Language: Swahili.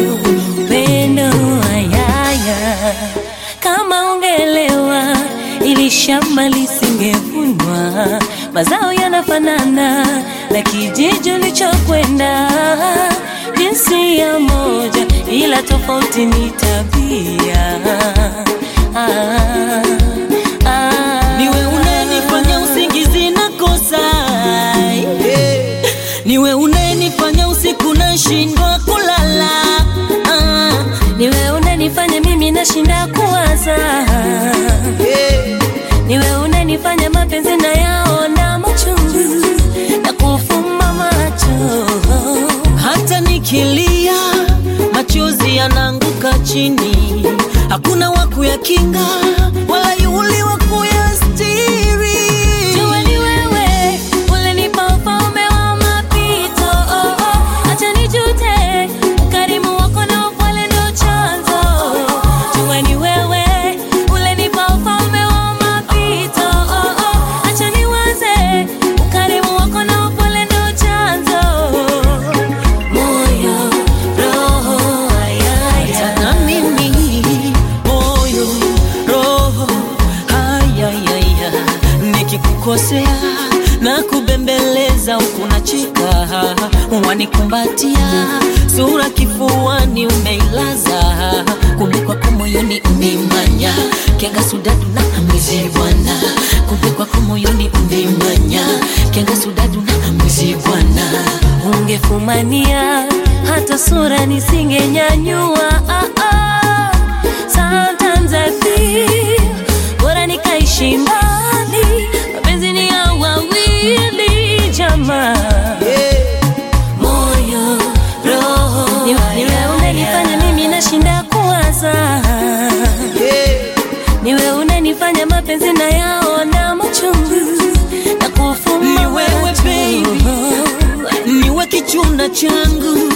moyo upendo ayaya kama ungelewa ili shamba lisingevunwa mazao yanafanana na kijiji ulichokwenda jinsia moja ila tofauti ni tabia ah, ah. niwe unanifanya usingizi na kosa niwe unanifanya usiku nashindwa kulala ah. niwe unanifanya mimi nashinda kuwaza niwe unanifanya mapenzi na yaona machungu na kufumba macho hata nikilia machozi yanaanguka chini hakuna wa kuyakinga wala yuli wa kuyastiri Jua ni wewe ulinipa ufalme wa mapito oh, oh. Acha nijute ukarimu wako na upole ndo chanzo Jua ni wewe ulinipa ufalme wa mapito oh, oh. Acha niwaze ukarimu wako na upole ndo chanzo Moyo, roho, ayaya na mimi moyo roho hayayaya nikikukosea na kubembeleza huku nacheka wanikumbatia sura kifuani umeilaza kumbe kwako moyoni umimanya kenga sudadu na mwizi bwana kumbe kwako moyoni umimanya kenga sudadu na mwizi bwana ungefumania hata sura nisingenyanyua ah, ah. Sometimes I feel bora nikaishi mbali, mapenzi ni ya wawili jamaa moyo roho, niwe niwe unanifanya mimi nashinda kuwaza, niwe unanifanya mapenzi na yaona machungu na kufumba Ni wewe, macho. baby. niwe kichuna changu